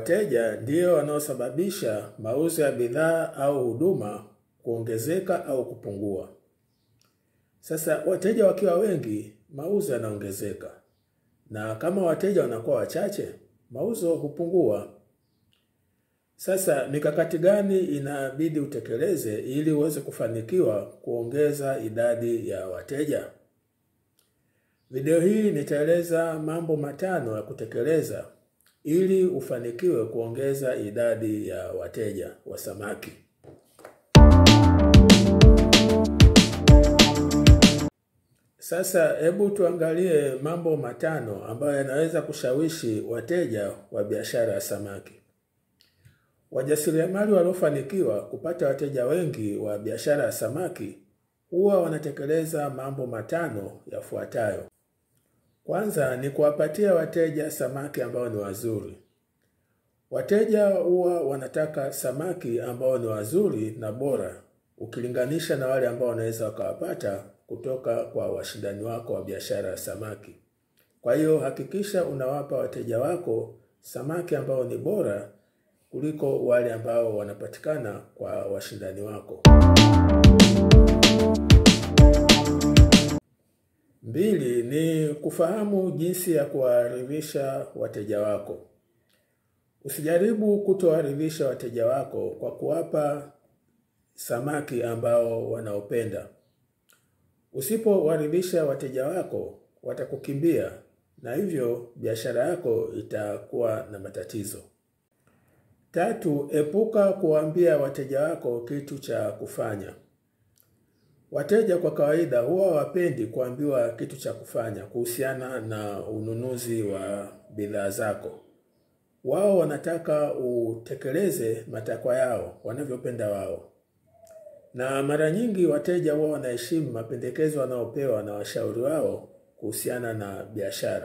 wateja ndio wanaosababisha mauzo ya bidhaa au huduma kuongezeka au kupungua. Sasa wateja wakiwa wengi, mauzo yanaongezeka, na kama wateja wanakuwa wachache, mauzo hupungua. Sasa mikakati gani inabidi utekeleze ili uweze kufanikiwa kuongeza idadi ya wateja? Video hii nitaeleza mambo matano ya kutekeleza ili ufanikiwe kuongeza idadi ya wateja wa samaki. Sasa hebu tuangalie mambo matano ambayo yanaweza kushawishi wateja wa biashara ya samaki. Wajasiriamali waliofanikiwa kupata wateja wengi wa biashara ya samaki huwa wanatekeleza mambo matano yafuatayo. Kwanza ni kuwapatia wateja samaki ambao ni wazuri. Wateja huwa wanataka samaki ambao ni wazuri na bora ukilinganisha na wale ambao wanaweza wakawapata kutoka kwa washindani wako wa biashara ya samaki. Kwa hiyo hakikisha unawapa wateja wako samaki ambao ni bora kuliko wale ambao wanapatikana kwa washindani wako. Mbili ni kufahamu jinsi ya kuwaridhisha wateja wako. Usijaribu kutowaridhisha wateja wako kwa kuwapa samaki ambao wanaopenda. Usipowaridhisha wateja wako, watakukimbia na hivyo biashara yako itakuwa na matatizo. Tatu, epuka kuwaambia wateja wako kitu cha kufanya. Wateja kwa kawaida huwa wapendi kuambiwa kitu cha kufanya kuhusiana na ununuzi wa bidhaa zako. Wao wanataka utekeleze matakwa yao wanavyopenda wao, na mara nyingi wateja huwa wanaheshimu mapendekezo wanaopewa na washauri wao kuhusiana na biashara.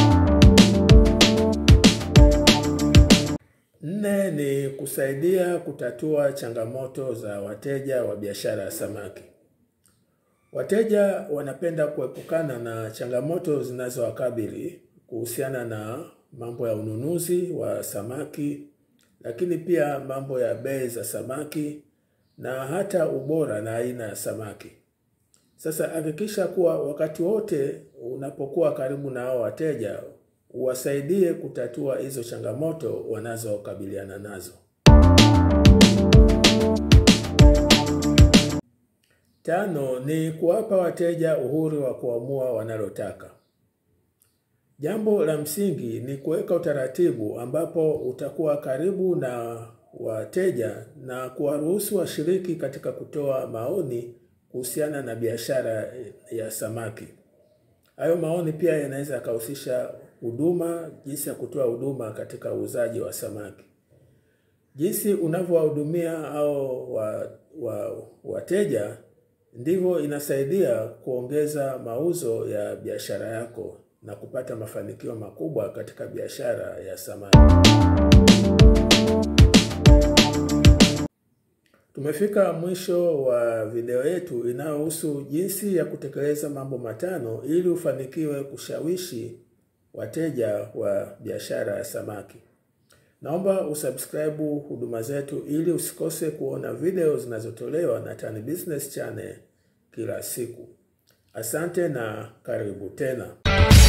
Nne ni kusaidia kutatua changamoto za wateja wa biashara ya samaki. Wateja wanapenda kuepukana na changamoto zinazowakabili kuhusiana na mambo ya ununuzi wa samaki, lakini pia mambo ya bei za samaki na hata ubora na aina ya samaki. Sasa hakikisha kuwa wakati wote unapokuwa karibu na hao wateja uwasaidie kutatua hizo changamoto wanazokabiliana nazo. Tano ni kuwapa wateja uhuru wa kuamua wanalotaka. Jambo la msingi ni kuweka utaratibu ambapo utakuwa karibu na wateja na kuwaruhusu washiriki katika kutoa maoni kuhusiana na biashara ya samaki. Hayo maoni pia yanaweza yakahusisha huduma, jinsi ya kutoa huduma katika uuzaji wa samaki. Jinsi unavyowahudumia hao wa, wa, wateja ndivyo inasaidia kuongeza mauzo ya biashara yako na kupata mafanikio makubwa katika biashara ya samaki. Tumefika mwisho wa video yetu inayohusu jinsi ya kutekeleza mambo matano ili ufanikiwe kushawishi wateja wa biashara ya samaki. Naomba usubscribe huduma zetu ili usikose kuona video zinazotolewa na Tan Business Channel kila siku. Asante na karibu tena.